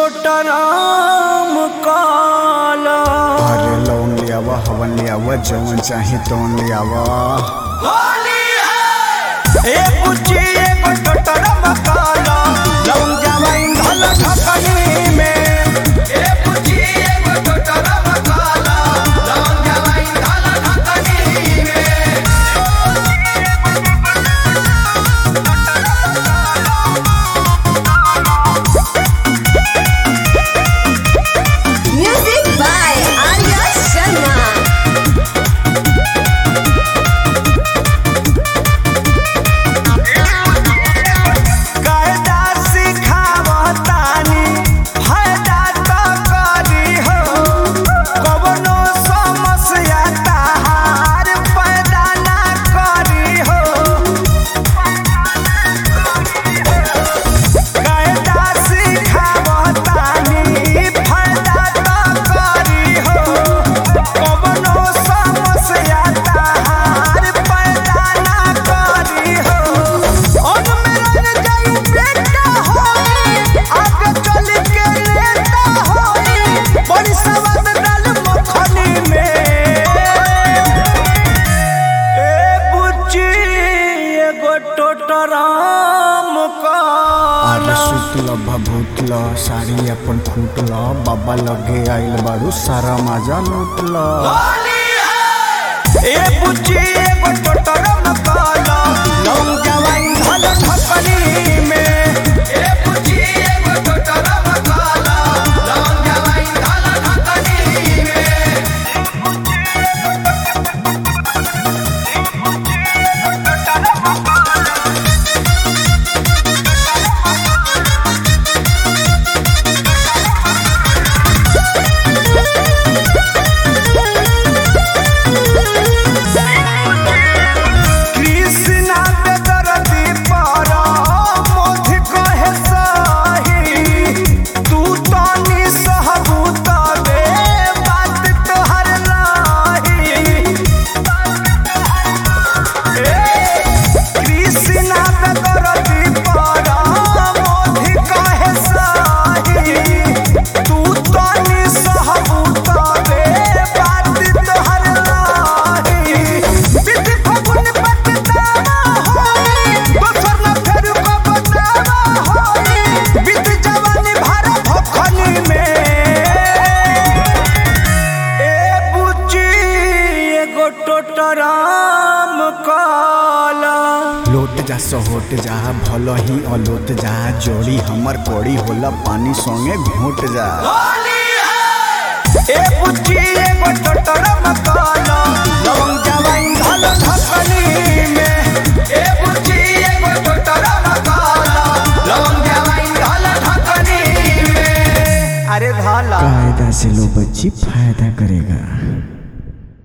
टोटराम काला अरे लौन ले आवा हवन ले आवा जवन चाहे तौन ले आवा ए पुची एगो टोटराम काला लौंग जवाइन धल ढकनी में ए पुची एगो टोटराम काला लौंग जवाइन धल ढकनी में Music by Arya Sharma. कायदा सिखावतानी फायदा तो करी हो कवनो समस्या ताहार पैदा ना करी हो कायदा सिखावतानी फायदा तो करी हो कवनो समस्या ताहार पैदा ना करी हो अब मेरा जाई बेटा होई आगे चल के नेता होई बड़ी सवाद डाल मखनी में ए बुच्ची एगो टोटराम अरे काला सुतल भभूतल साड़ी अपन फूटल बाबा लगे आइल बारू सारा मजा लूटल ए बुच्ची एगो टोटराम काला लौंग जवाइन धल ढकनी में ए बुच्ची एगो टोटराम काला लौंग जवाइन धल ढकनी में कृष्णा पे दरदी पारा मोध कहे साही तू तानी सहबूता बे बात तोहर लाही कृष्णा पे दरदी पारा मोध कहे साही तू तानी सहबूता बे बात तोहर लाही बिद फगुन पतदावा होई दोसर न फेर को बतावा होई बिद जवानी भर भखनी में ए बुच्ची एगो टोटराम काला लोट जा सहोट जा भल ही अलोट जा जोड़ी हमर कोड़ी होला पानी संगे घोट जा ए बुच्ची एगो टोटराम काला लवंग जवाइन धल ढकनी में ए बुच्ची एगो टोटराम काला लवंग जवाइन धल ढकनी में अरे धाला कायदा से लो बच्ची फायदा करेगा